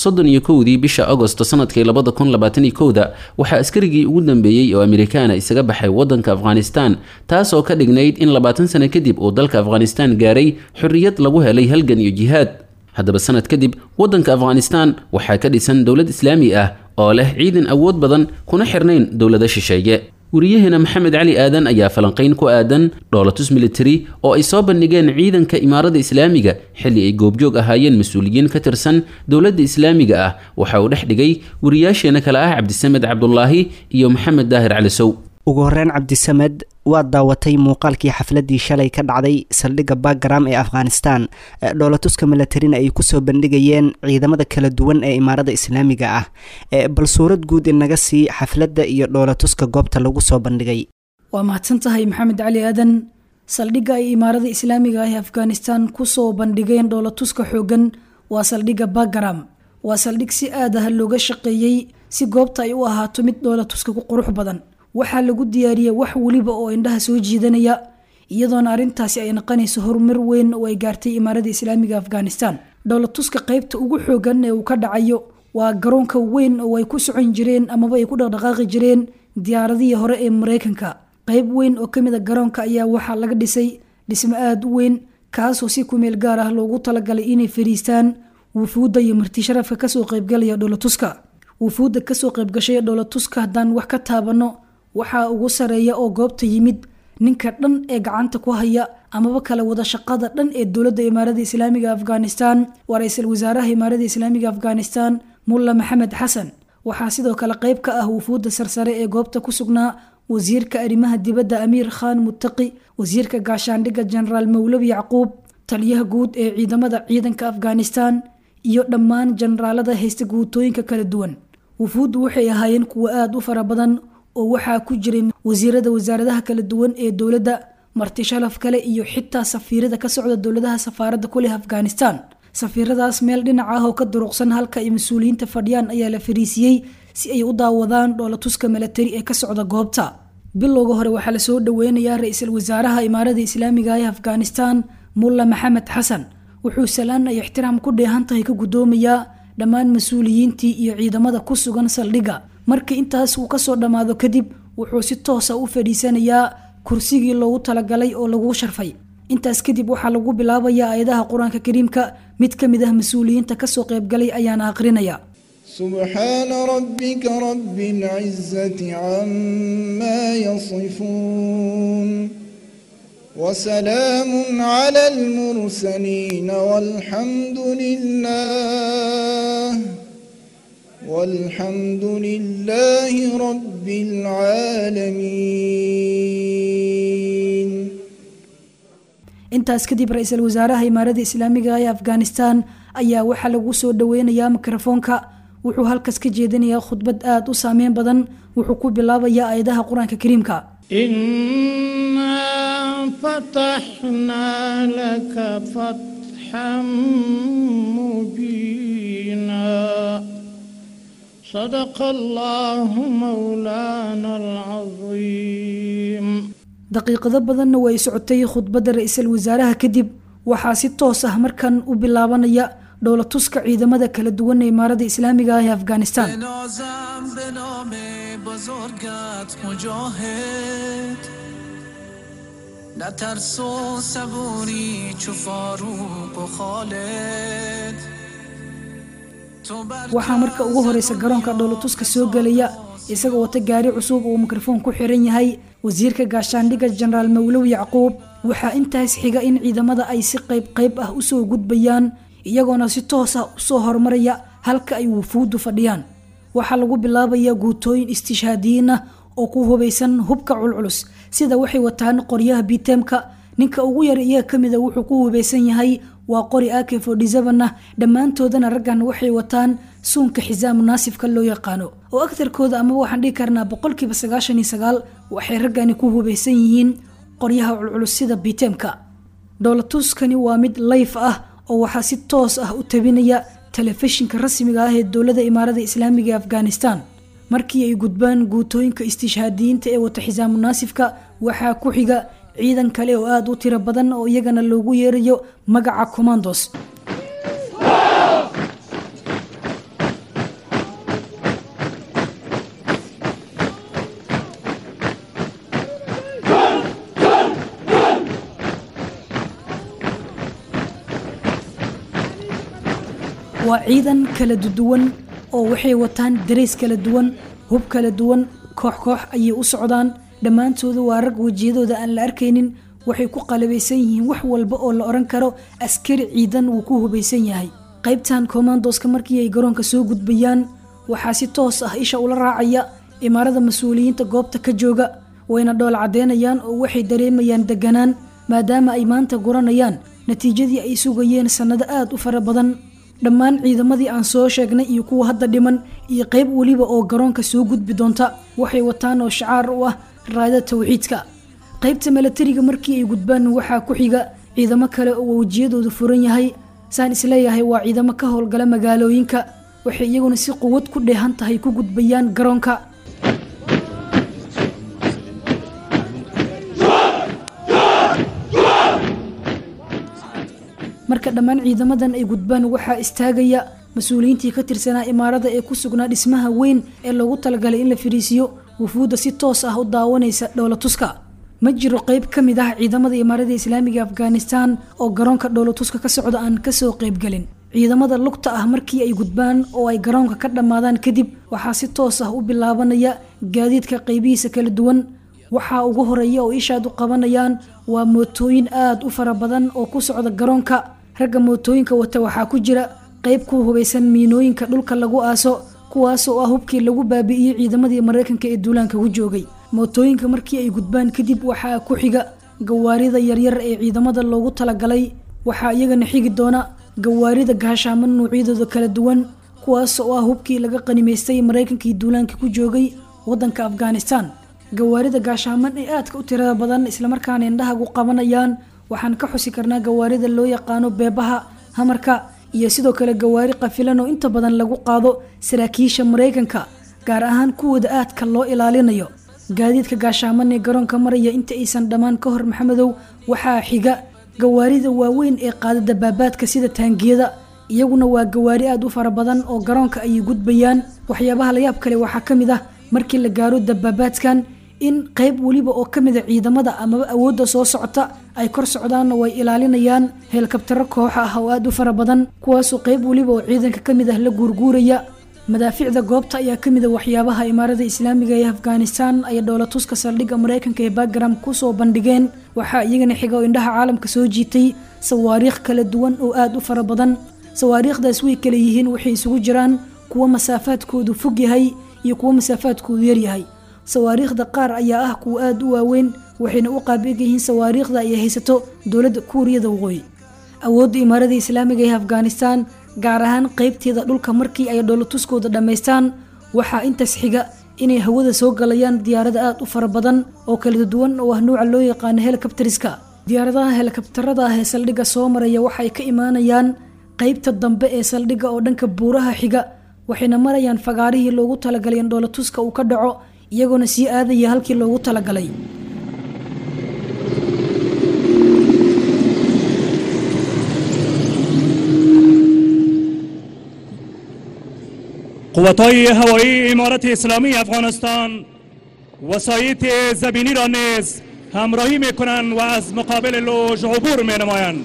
soddon iyo kowdii bisha agosto sanadkii labada kun labaatan iyo kowda waxaa askarigii ugu dambeeyey oo amerikaana isaga baxay waddanka afghanistan taasoo ka dhignayd in labaatan sano kadib uu dalka afghanistan gaaray xorriyad lagu helay halgan iyo jihaad haddaba sanad kadib waddanka afghanistan waxaa ka dhisan dowlad islaami ah oo leh ciidan awood badan kuna xirnayn dowlado shisheeye wariyaheena maxamed cali aadan ayaa falanqayn ku aadan dhoolatus military oo ay soo bandhigeen ciidanka imaarada islaamiga xilli ay goobjoog ahaayeen mas-uuliyiin ka tirsan dowladda islaamiga ah waxa uu dhex dhigay wariyaasheena kale ah cabdisamed cabdulaahi iyo maxamed daahir cali sow ugu horreyn cabdisamed waad daawatay muuqaalkii xafladii shalay ka dhacday saldhigga backgram ee afghanistan dhoolatuska milatarina ay kusoo bandhigayeen ciidamada kala duwan ee imaarada islaamiga ah bal suurad guud inaga sii xafladda iyo dhoolatuska goobta lagu soo bandhigay waa mahadsan tahay maxamed cali aadan saldhigga ay imaarada islaamiga ah ee afghanistan kusoo bandhigeen dhoolatuska xoogan waa saldhigga backgram waa saldhig si aad ah looga shaqeeyey si goobta ay u ahaato mid dhoolatuska ku qurux badan waxaa lagu diyaariyey wax weliba oo indhaha soo jiidanaya iyadoona arrintaasi ay naqanayso horumar weyn oo ay gaartay imaarada islaamiga afghanistan dhoolatuska qaybta ugu xoogan ee uu ka dhacayo waa garoonka weyn oo ay ku socon jireen amaba ay ku dhaqdhaqaaqi jireen diyaaradihii hore ee mareykanka qayb weyn oo kamid a garoonka ayaa waxaa laga dhisay dhismo aada u weyn kaasoo si kumeel gaar ah loogu talagalay inay fariistaan wufuudda iyo marti sharafka kasoo qaybgalaya dhoolatuska wufuudda kasoo qaybgashay dhoolatuska haddaan wax ka taabano waxaa ugu sareeya oo goobta yimid ninka dhan ee gacanta ku haya amaba kala wada shaqada dhan ee dowladda imaarada islaamiga afghanistan waa ra-iisul wasaaraha imaarada islaamiga afghanistan mulla maxamed xasan waxaa sidoo kale qayb ka ah wufuudda sarsare ee goobta ku sugnaa wasiirka arrimaha dibadda amiir khan muttaqi wasiirka gaashaandhigga jenaraal mawlabi yacquub taliyaha guud ee ciidamada ciidanka afghanistan iyo dhammaan jenaraalada haysta guutooyinka kala duwan wufuuddu waxay ahaayeen kuwo aada u fara badan oo waxaa ku jiray wasiirada wasaaradaha kala duwan ee dowladda marti shalaf kale iyo xitaa safiirada ka socda dowladaha safaaradda ku leh afghanistan safiiradaas meel dhinac ah oo ka duruqsan halka ay mas-uuliyiinta fadhiyaan ayaa la fariisiyey si ay u daawadaan dhoolatuska milatari ee ka socda goobta bilowga hore waxaa lasoo dhaweynayaa ra-iisul wasaaraha imaarada islaamiga ee afghanistan mulla maxamed xasan wuxuu salaan ay ixtiraam ku dheehan tahay ka guddoomayaa dhammaan mas-uuliyiintii iyo ciidamada ku sugan saldhigga markii intaas uu kasoo dhammaado kadib wuxuu si toosa u fadhiisanayaa kursigii loogu talagalay oo lagu sharfay intaas kadib waxaa lagu bilaabayaa aayadaha qur-aanka kariimka mid ka mid ah mas-uuliyiinta kasoo qaybgalay ayaana aqrinaya سبحان ربك رب العزة عما يصفون وسلام على المرسلين والحمد لله والحمد لله رب العالمين intaas kadib ra-iisul wasaaraha imaarada islaamiga ee afghanistan ayaa waxaa lagu soo dhaweynayaa mikrofoonka wuxuu halkaas ka jeedinayaa khudbad aada u saameyn badan wuxuu ku bilaabayaa aayadaha qur-aanka kariimka إنا فتحنا لك فتحا مبينا صدق الله مولانا العظيم daqiiqado badanna way socotay khudbadda ra-iisul wasaaraha kadib waxaa si toos ah markan u bilaabanaya dhoolatuska ciidamada kala duwan ee imaarada islaamiga ah ee afghanistan بنازم به نام بزرگت مجاهد نه ترس و صبوری چو فاروق و خالد تو بر waxaa marka ugu horeysa garoonka dhoolatuska soo gelaya isagoo wata gaari cusub uu mikrofoon ku xiran yahay wasiirka gaashaandhigga jenaraal mawlow yacquub waxaa intaas xiga in ciidamada ay si qayb qayb ah usoo gudbayaan iyagoona si toos ah usoo horumaraya halka ay wufuuddu fadhiyaan waxaa lagu bilaabayaa guutooyin istishhaadiyiin ah oo ku hubaysan hubka culculus sida waxay wataan qoryaha bitemka ninka ugu yar iyaga kamida wuxuu ku hubaysan yahay waa qori ak ah dhammaantoodana raggan waxay wataan suunka xisaam munaasifka loo yaqaano oo agtarkooda amaba waxaan dhihi karnaa boqolkiiba sagaashan iyo sagaal waxay raggani ku hubaysan yihiin qoryaha culculus sida bitemka dhoolatuskani waa mid layf ah oo waxaa si toos ah u tabinaya telefishinka rasmiga ah ee dowladda imaarada islaamiga ee afghanistan markii ay gudbaan guutooyinka istishhaadiyiinta ee wata xisaam munaasifka waxaa ku xiga ciidan kale oo aada u tiro badan oo iyagana loogu yeerayo magaca commandos waa ciidan kala duwan oo waxay wataan darays kala duwan hub kala duwan koox koox ayay u socdaan dhammaantooda waa rag wejiyadooda aan la arkaynin waxay ku qalabaysan yihiin wax walba oo la odhan karo askari ciidan wuu ku hubaysan yahay qaybtan commandoska markii ay garoonka soo gudbayaan waxaa si toos ah isha ula raacaya imaarada mas-uuliyiinta goobta ka jooga wayna dhool caddeynayaan oo waxay dareemayaan deganaan maadaama ay maanta guranayaan natiijadii ay sugayeen sannado aad u fara badan dhammaan ciidamadii aan soo sheegnay iyo kuwa hadda dhiman iyo qayb weliba oo garoonka soo gudbi doonta waxay wataan oo shacaar u ah raada tawxiidka qaybta milatariga markii ay gudbaan waxaa ku xiga ciidamo kale oo wejiyadoodu furan yahay saan isleeyahay waa ciidamo ka howlgala magaalooyinka waxay iyaguna si quwad ku dheehan tahay ku gudbayaan garoonka marka dhammaan ciidamadan ay gudbaan waxaa istaagaya mas-uuliyiintii ka tirsanaa imaarada ee ku sugnaa dhismaha weyn ee loogu talagalay in la fariisiyo wufuudda si toos ah u daawanaysa dhowlatuska ma jiro qayb ka mid ah ciidamada imaarada islaamiga afghanistan oo garoonka dhowlatuska ka socda aan kasoo qaybgelin ciidamada lugta ah markii ay gudbaan oo ay garoonka ka dhammaadaan kadib waxaa si toos ah u bilaabanaya gaadiidka qaybihiisa kala duwan waxaa ugu horeeya oo ishaad u qabanayaan waa mootooyin aad u fara badan oo ku socda garoonka ragga mootooyinka wata waxaa ku jira qayb ku hubaysan miinooyinka dhulka lagu aaso kuwaas oo ah hubkii lagu baabi'iyey ciidamadii maraykanka ee duulaanka ku joogay mootooyinka markii ay gudbaan kadib waxaa ku xiga gawaarida yaryar ee ciidamada loogu talagalay waxaa iyagana xigi doona gawaarida gaashaaman nuucyadooda kala duwan kuwaas oo ah hubkii laga qanimaystay maraykankii duulaanka ku joogay wadanka afghanistan gawaarida gaashaaman ee aadka u tirada badan islamarkaana indhahagu qabanayaan waxaan ka xusi karnaa gawaarida loo yaqaano beebaha hamarka iyo sidoo kale gawaari qafilan oo inta badan lagu qaado saraakiisha maraykanka gaar ahaan kuwooda aadka loo ilaalinayo gaadiidka gaashaaman ee garoonka maraya inta aysan dhammaan ka hor maxamedow waxaa xiga gawaarida waaweyn ee qaada dabaabaadka sida taangiyada iyaguna waa gawaari aad u fara badan oo garoonka ayay gudbayaan waxyaabaha layaab kale waxaa ka mid ah markii la gaaro dabaabaadkan in qayb weliba oo ka mida ciidamada amaba awoodda soo socota ay kor socdaanna way ilaalinayaan heelkabtaro kooxa ah oo aad u fara badan kuwaasoo qayb weliba oo ciidanka ka mid ah la guurguuraya madaaficda goobta ayaa ka mid a waxyaabaha imaarada islaamiga ee afghanistan ay dhowlatuska saldhigga maraykanka ee backgram kusoo bandhigeen waxaa iyagana xiga oo indhaha caalamka soo jiitay sawaariikh kala duwan oo aad u fara badan sawaariikhdaas way kala yihiin waxay isugu jiraan kuwo masaafaadkoodu fog yahay iyo kuwo masaafaadkoodu yaryahay sawaariikhda qaar ayaa ah kuwa aad u waaweyn waxayna u qaabig yihiin sawaariikhda ay haysato dowladda kuuriyada waqooyi awoodda imaarada islaamiga ee afghanistan gaar ahaan qaybteeda dhulka markii ay dhoolatuskooda dhammaystaan waxaa intaas xiga inay hawada soo galayaan diyaarada aad u fara badan oo kala duwan oo ah nuuca loo yaqaano helikabtariska diyaaradaha helikabtarada ah ee saldhigga soo maraya waxay ka imaanayaan qaybta dambe ee saldhigga oo dhanka buuraha xiga waxayna marayaan fagaarihii loogu talagalay in dhoolatuska uu ka dhaco iyagoona sii aadaya halkii loogu talagalay قوتهای هوایی امارت اسلامی افغانستان وسایط زمینی را نیز همراهی می کنند و از مقابل لوژ عبور می نمایند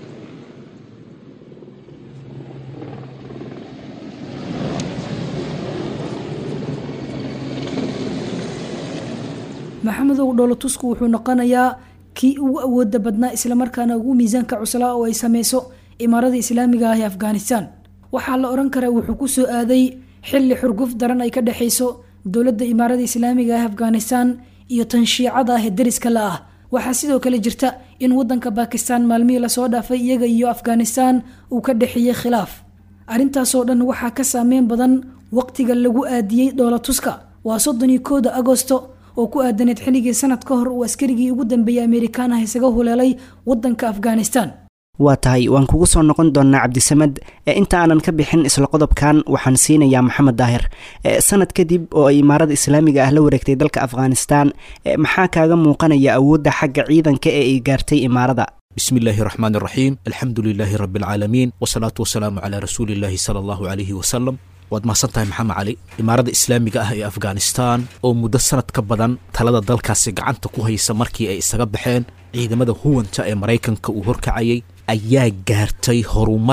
maxamedow dhoolotusku wuxuu noqonayaa kii ugu awooda badnaa islamarkaana ugu miisaanka cuslaa oo ay sameyso imaarada islaamiga ah ee afghanistan waxaa la odhan karaa wuxuu ku soo aaday xilli xurguf daran ay ka dhexayso dowladda imaarada islaamiga ah afghanistan iyo tan shiicada ah ee dariska la ah waxaa sidoo kale jirta in wadanka bakistan maalmihii lasoo dhaafay iyaga iyo afghanistan uu ka dhexeeyey khilaaf arrintaasoo dhan waxaa ka saameyn badan waqtiga lagu aadiyey dhoolatuska waa soddon iyo kooda agosto oo ku aadaneed xilligii sanad ka hor uu askarigii ugu dambeeyey amerikaan ah isaga huleelay wadanka afghanistan waa tahay waan kugu soo noqon doonaa cabdisamed inta aanan ka bixin isla qodobkan waxaan siinayaa maxamed daahir sanad kadib oo ay imaarada islaamiga ah la wareegtay dalka afghanistan maxaa kaaga muuqanaya awoodda xagga ciidanka ee ay gaartay imaarada بسم الله الرحمن الرحيم الحمد لله رب العالمين والصلاة والسلام على رسول الله صلى الله عليه وسلم waad mahadsantahay maxamed cali imaarada islaamiga ah ee afghanistan oo muddo sanad ka badan talada dalkaasi gacanta ku haysa markii ay isaga baxeen ciidamada huwanta ee maraykanka uu horkacayay ayaa gaartay horumar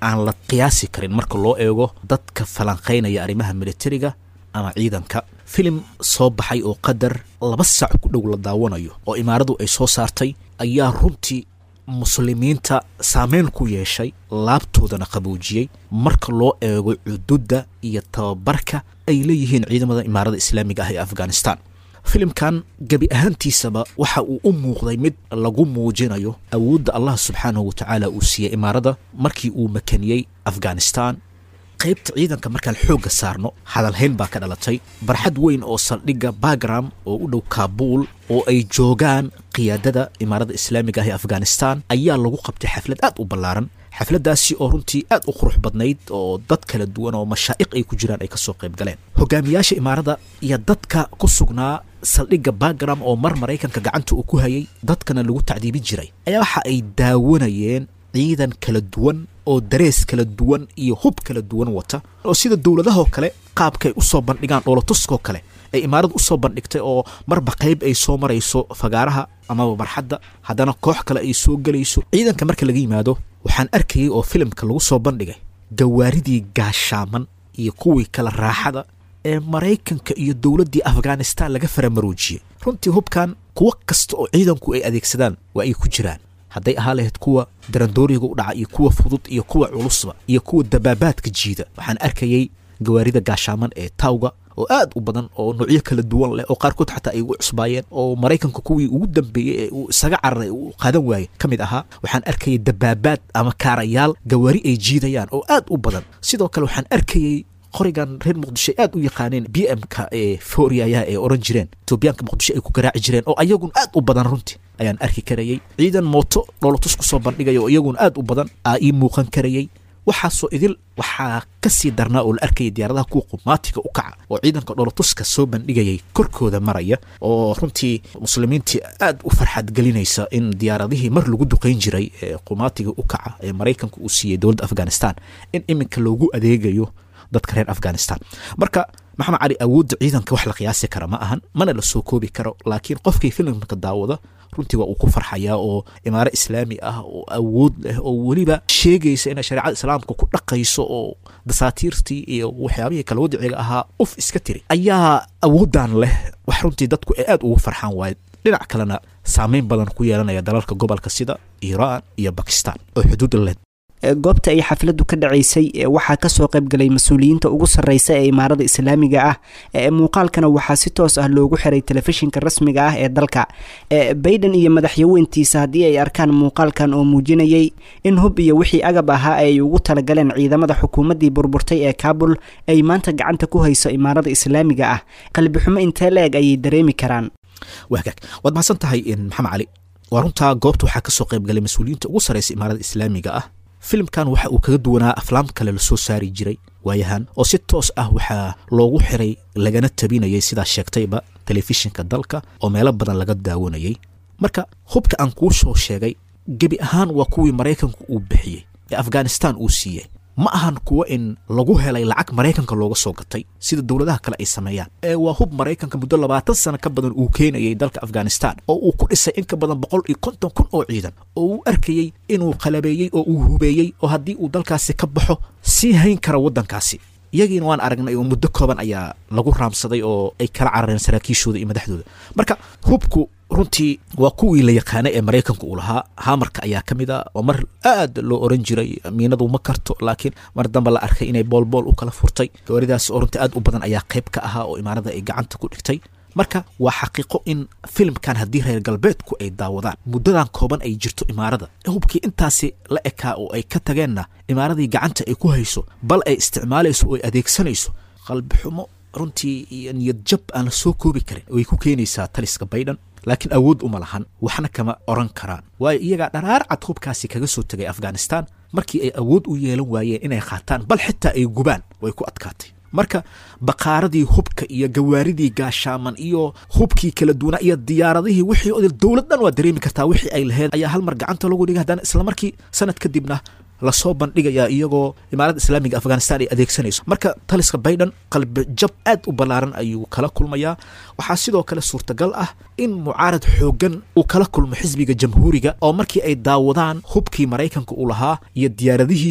aan la qiyaasi karin marka loo eego dadka falanqaynaya arrimaha militariga ama ciidanka filim soo baxay oo qadar laba saac ku dhow la daawanayo oo imaaradu ay soo saartay ayaa runtii muslimiinta saameyn ku yeeshay laabtoodana qaboojiyey marka loo eego cududda iyo tababarka ay leeyihiin ciidamada imaarada islaamiga ah ee afghanistan filimkan gebi ahaantiisaba waxa uu u muuqday mid lagu muujinayo awoodda allah subxaanahu wa tacaala uu siiyey imaarada markii uu makaniyey afghanistan qaybta ciidanka markaan xoogga saarno hadalhayn baa ka dhalatay barxad weyn oo saldhigga bagram oo u dhow kaabuul oo ay joogaan qiyaadada imaarada islaamiga ah ee afghanistan ayaa lagu qabtay xaflad aad u ballaaran xafladdaasi oo runtii aad u qurux badnayd oo dad kala duwan oo mashaa'iq ay ku jiraan ay kasoo qayb galeen hogaamiyaasha imaarada iyo dadka ku sugnaa saldhigga bagram oo mar maraykanka gacanta uu ku hayay dadkana lagu tacdiibin jiray ayaa waxa ay daawanayeen ciidan kala duwan oo darees kala duwan iyo hub kala duwan wata oo sida dowladahoo kale qaabkaay usoo bandhigaan dhoolatuskoo kale ay imaaradu usoo bandhigtay oo marba qayb ay soo marayso fagaaraha amaba barxadda haddana koox kale ay soo gelayso ciidanka marka laga yimaado waxaan arkayay oo filimka lagu soo bandhigay gawaaridii gaashaaman iyo kuwii kale raaxada ee maraykanka iyo dowladdii afghanistan laga faramaroojiyey runtii hubkan kuwo kasta oo ciidanku ay adeegsadaan waa ay ku jiraan hadday ahaa lahayd kuwa darandooriga u dhaca iyo kuwa fudud iyo kuwa culusba iyo kuwa dabaabaadka jiida waxaan arkayay gawaarida gaashaaman ee tawga oo aad u badan oo noocyo kala duwan leh oo qaarkood xataa ay ugu cusbaayeen oo maraykanka kuwii ugu dambeeyey ee uu isaga cararay uu qaadan waayey ka mid ahaa waxaan arkayay dabaabaad ama kaarayaal gawaari ay jiidayaan oo aad u badan sidoo kale waxaan arkayay qorigan reer muqdisho aad u yaqaaneen b m-ka ee fooriyayaha ee oran jireen etoobiyaanka muqdisho ay ku garaaci jireen oo ayagun aad u badan runtii ayaan arki karayey ciidan mooto dhoolotus ku soo bandhigaya oo iyaguna aad u badan aa ii muuqan karayey waxaasoo idil waxaa ka sii darnaa oo la arkayay diyaaradaha kuwa qumaatiga u kaca oo ciidanka dhoolotuska soo bandhigayay korkooda maraya oo runtii muslimiintii aad u farxad gelinaysa in diyaaradihii mar lagu duqayn jiray ee qumaatiga u kaca ee maraykanka uu siiyey dowladda afghanistan in iminka loogu adeegayo dadka reer afghanistan marka maxamed cali awoodda ciidanka wax la qiyaasi kara ma ahan mana la soo koobi karo laakiin qofkii filimka daawada runtii waa uu ku farxayaa oo imaaro islaami ah oo awood leh oo weliba sheegaysa inay shareecada islaamka ku dhaqayso oo dasaatiirtii iyo waxyaabihii kala wadiciga ahaa uf iska tiri ayaa awooddan leh wax runtii dadku ay aad ugu farxaan waaye dhinac kalena saameyn badan ku yeelanaya dalalka gobolka sida iiraan iyo bakistan oo xuduud leh goobta ay xafladdu ka dhacaysay waxaa kasoo qaybgalay mas-uuliyiinta ugu sarreysa ee imaarada islaamiga ah muuqaalkana waxaa si toos ah loogu xiray telefishinka rasmiga ah ee dalka bayden iyo madaxyaweyntiisa haddii ay arkaan muuqaalkan oo muujinayay in hub iyo wixii agab ahaa ay ugu talagaleen ciidamada xukuumaddii burburtay ee kaabul ay maanta gacanta ku hayso imaarada islaamiga ah qalbixumo intee la-eg ayay dareemi karaan wagaag waad mahadsan tahay maxamed cali waa runtaa goobta waxaa kasoo qaybgalay mas-uuliyiinta ugu sarreysa imaarada islaamiga ah filimkan waxa uu kaga duwanaa aflaam kale lasoo saari jiray waayahan oo si toos ah waxaa loogu xiray lagana tabinayay sidaa sheegtayba telefishinka dalka oo meelo badan laga daawanayay marka hubka aan kuu soo sheegay gebi ahaan waa kuwii maraykanku uu bixiyey ee afghanistan uu siiyey ma ahan kuwo in lagu helay lacag maraykanka looga soo gatay sida dowladaha kale ay sameeyaan ee waa hub maraykanka muddo labaatan sano ka badan uu keenayay dalka afghanistan oo uu ku dhisay in ka badan boqol iyo konton kun oo ciidan oo uu arkayey inuu qalabeeyey oo uu hubeeyey oo haddii uu dalkaasi ka baxo sii hayn kara waddankaasi iyagiina waan aragnay oo muddo kooban ayaa lagu raamsaday oo ay kala carareen saraakiishooda iyo madaxdooda marka hubku runtii waa kuwii la yaqaanay ee maraykanka uu lahaa hamarka ayaa ka mid a oo mar aad loo oran jiray miinadu ma karto laakiin mar dambe la arkay inay boolbool u kala furtay gawaaridaas oo runtii aad u badan ayaa qayb ka ahaa oo imaarada ay gacanta ku dhigtay marka waa xaqiiqo in filimkan haddii reer galbeedku ay daawadaan muddadan kooban ay jirto imaarada hubkii intaasi la ekaa oo ay ka tageenna imaaradii gacanta ay ku hayso bal ay isticmaalayso oo ay adeegsanayso qalbixumo runtii iyo niyad jab aan la soo koobi karin way ku keenaysaa taliska baydhan laakiin awood uma lahan waxna kama oran karaan waayo iyagaa dharaar cad hubkaasi kaga soo tegay afghanistan markii ay awood u yeelan waayeen inay qaataan bal xitaa ay gubaan way ku adkaatay marka baqaaradii hubka iyo gawaaridii gaashaaman iyo hubkii kala duwanaa iyo diyaaradihii wixii odil dowlad dhan waa dareemi kartaa wixii ay lahayd ayaa hal mar gacanta lagu dhigay haddana islamarkii sanad kadibna lasoo bandhigayaa iyagoo imaaradda islaamiga afghanistan ay adeegsanayso marka taliska baydhan qalbi jab aad u ballaaran ayuu kala kulmayaa waxaa sidoo kale suurtagal ah in mucaarad xooggan uu kala kulmo xisbiga jamhuuriga oo markii ay daawadaan hubkii maraykanka uu lahaa iyo diyaaradihiisii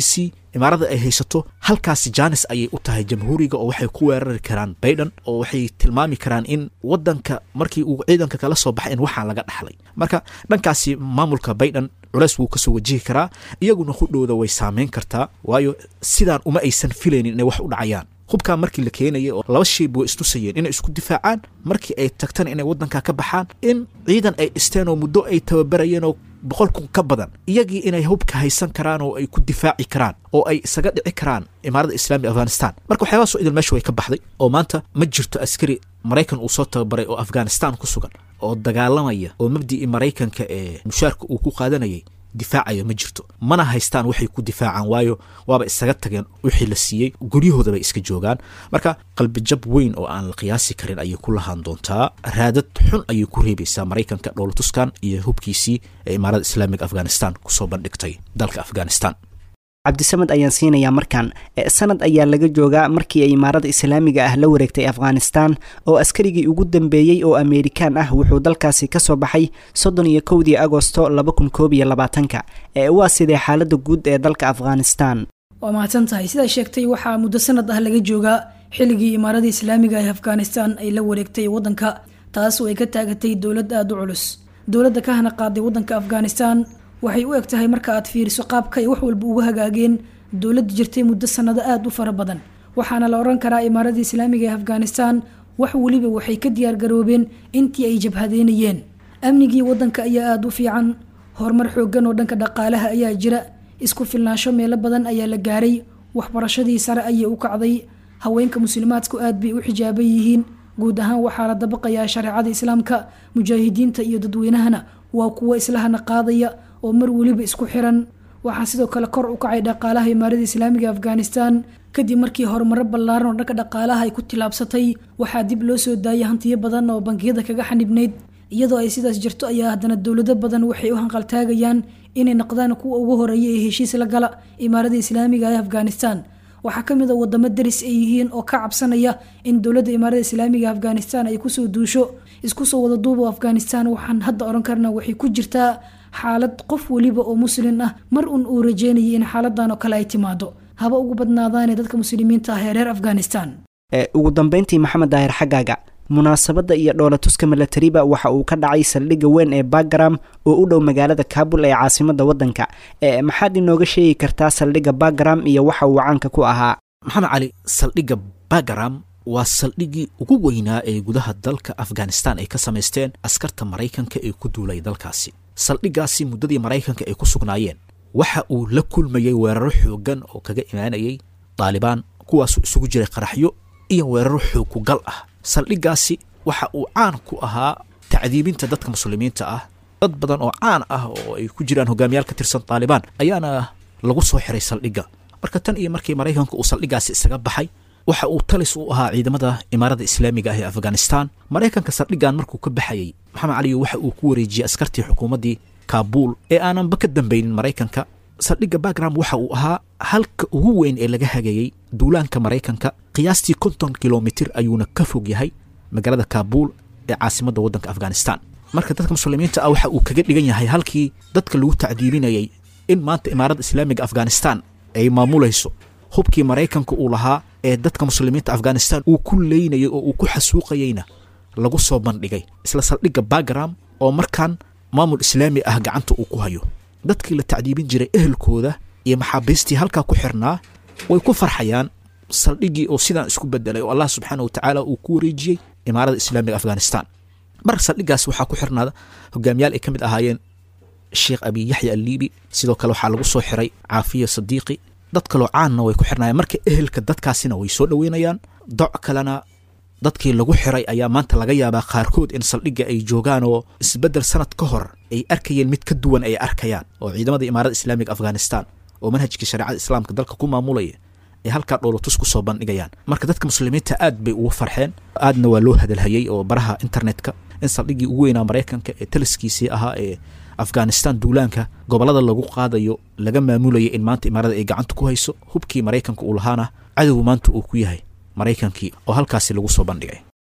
imaarada ay haysato halkaasi jaanis ayay u tahay jamhuuriga oo waxay ku weerari karaan baydhan oo waxay tilmaami karaan in wadanka markii uu ciidanka kala soo baxay in waxaan laga dhaxlay marka dhankaasi maamulka baydhan culeys wuu kasoo wajihi karaa iyaguna hudhowda way saameyn kartaa waayo sidaan uma aysan filaynin inay wax u dhacayaan hubkaa markii la keenayay oo laba shayb way istusayeen inay isku difaacaan markii ay tagtana inay waddankaa ka baxaan in ciidan ay dhisteen oo muddo ay tababarayeen oo boqol kun ka badan iyagii inay hubka haysan karaan oo ay ku difaaci karaan oo ay isaga dhici karaan imaaradda islaamiga afghanistan marka waxyaabahaas oo idil meesha way ka baxday oo maanta ma jirto askari maraykan uu soo tababaray oo afghanistan ku sugan oo dagaalamaya oo mabdicii maraykanka ee mushaarka uu ku qaadanayay difaacaya ma jirto mana haystaan waxay ku difaacaan waayo waaba isaga tageen wixii la siiyey guryahooda bay iska joogaan marka qalbijab weyn oo aan la qiyaasi karin ayay ku lahaan doontaa raadad xun ayay ku reebaysaa maraykanka dhowlatuskan iyo hubkiisii ee imaarada islaamiga afghanistan kusoo bandhigtay dalka afghanistan cabdisamed ayaan siinayaa markan sanad ayaa laga joogaa markii ay imaarada islaamiga ah la wareegtay afghanistan oo askarigii ugu dambeeyey oo ameerikaan ah wuxuu dalkaasi kasoo baxay soddon iyo kowdii agosto laba kun koob iyo labaatanka waa sidee xaalada guud ee dalka afghanistan waa mahadsan tahay sidaa sheegtay waxaa muddo sanad ah laga joogaa xilligii imaarada islaamiga ee afghanistan ay la wareegtay waddanka taas oo ay ka taagatay dowlad aada u culus dowladda ka hana qaaday waddanka afghanistan waxay u eg tahay marka aad fiiriso qaabka ay wax walba uga hagaageen dowladda jirtay muddo sannado aada u fara badan waxaana la odhan karaa imaaradda islaamiga ee afghanistan wax weliba waxay ka diyaargaroobeen intii ay jabhadeynayeen amnigii waddanka ayaa aada u fiican horumar xooggan oo dhanka dhaqaalaha ayaa jira isku filnaansho meelo badan ayaa la gaaray waxbarashadii sare ayay u kacday haweenka muslimaadku aad bay u xijaaban yihiin guud ahaan waxaa la dabaqayaa shareecada islaamka mujaahidiinta iyo dadweynahana waa kuwo islahana qaadaya oo mar weliba isku xiran waxaa sidoo kale kor u kacay dhaqaalaha imaarada islaamiga afghanistan kadib markii horumaro ballaaran oo dhanka dhaqaalaha ay ku tilaabsatay waxaa dib loo soo daayay hantiyo badan oo bangiyada kaga xanibnayd iyadoo ay sidaas jirto ayaa haddana dowlado badan waxay u hanqaltaagayaan inay noqdaan kuwa ugu horeeya ee heshiis la gala imaarada islaamiga ee afghanistan waxaa ka mid a wadamo daris ay yihiin oo ka cabsanaya in dowladda imaarada islaamiga afghanistan ay kusoo duusho isku soo wada duubo afghanistan waxaan hadda oran karnaa waxay ku jirtaa xaalad qof weliba oo muslin ah mar un uu rajeynayay in xaaladan oo kale ay timaado haba ugu badnaadaane dadka muslimiinta ah ee reer afghanistan ugu dambeyntii maxamed daahir xaggaaga munaasabadda iyo dhoolatuska milatariba waxa uu ka dhacay saldhigga weyn ee bagram oo u dhow magaalada kaabul ee caasimada waddanka maxaad inooga sheegi kartaa saldhigga bagram iyo waxa uu caanka ku ahaa maxamed cali saldhigga bagram waa saldhiggii ugu weynaa ee gudaha dalka afghanistan ay ka samaysteen askarta maraykanka ee ku duulay dalkaasi saldhiggaasi muddadii maraykanka ay ku sugnaayeen waxa uu la kulmayey weeraro xooggan oo kaga imaanayay daalibaan kuwaasoo isugu jiray qaraxyo iyo weeraro xoogkugal ah saldhiggaasi waxa uu caan ku ahaa tacdiibinta dadka muslimiinta ah dad badan oo caan ah oo ay ku jiraan hogaamiyaal ka tirsan daalibaan ayaana lagu soo xiray saldhigga marka tan iyo markii maraykanka uu saldhiggaasi isaga baxay waxa uu talis u ahaa ciidamada imaarada islaamiga ah ee afghanistan maraykanka saldhiggan markuu ka baxayey maxamed caliyo waxa uu ku wareejiyey askartii xukuumaddii kaabuul ee aananba ka dambaynin maraykanka saldhigga bagram waxa uu ahaa halka ugu weyn ee laga hagayey duulaanka maraykanka qiyaastii konton kilomitir ayuuna ka fog yahay magaalada kaabuul ee caasimadda waddanka afghanistan marka dadka muslimiinta ah waxa uu kaga dhigan yahay halkii dadka lagu tacdiibinayay in maanta imaaradda islaamiga afghanistan ay maamulayso hubkii maraykanka uu lahaa ee dadka muslimiinta afghanistan uu ku leynayay oo uu ku xasuuqayeyna lagu soo bandhigay isla saldhigga bagram oo markaan maamul islaami ah gacanta uu ku hayo dadkii la tacdiibin jiray ehelkooda iyo maxaabiistii halkaa ku xirnaa way ku farxayaan saldhiggii oo sidaan isku bedelay oo allah subxaana wa tacaala uu ku wareejiyey imaarada islaamiga afghanistan marka saldhiggaas waxaa ku xirnaada hogaamiyaal ay ka mid ahaayeen sheekh abi yaxya alliibi sidoo kale waxaa lagu soo xiray caafiya sadiiqi dad kaloo caanna way ku xirnayaan marka ehelka dadkaasina way soo dhoweynayaan doc kalena dadkii lagu xiray ayaa maanta laga yaabaa qaarkood in saldhigga ay joogaan oo isbeddel sanad ka hor ay arkayeen mid ka duwan ay arkayaan oo ciidamada imaarada islaamiga afghanistan oo manhajkii shareecada islaamka dalka ku maamulaya ay halkaa dhoolotus ku soo bandhigayaan marka dadka muslimiinta aad bay ugu farxeen aadna waa loo hadalhayey oo baraha internetka in saldhiggii ugu weynaa maraykanka ee taliskiisii ahaa ee afghanistan duulaanka gobollada lagu qaadayo laga maamulayay in maanta imaarada ay gacanta ku hayso hubkii maraykanka uu lahaana cadowgu maanta uu ku yahay maraykankii oo halkaasi lagu soo bandhigay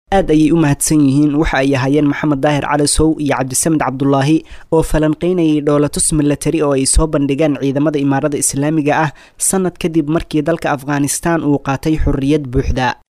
aad ayay u mahadsan yihiin waxa ay ahaayeen maxamed daahir cali sow iyo cabdisamed cabdulaahi oo falanqeynayay dhoolatus milatari oo ay soo bandhigeen ciidamada imaarada islaamiga ah sanad kadib markii dalka afghanistan uu qaatay xorriyad buuxda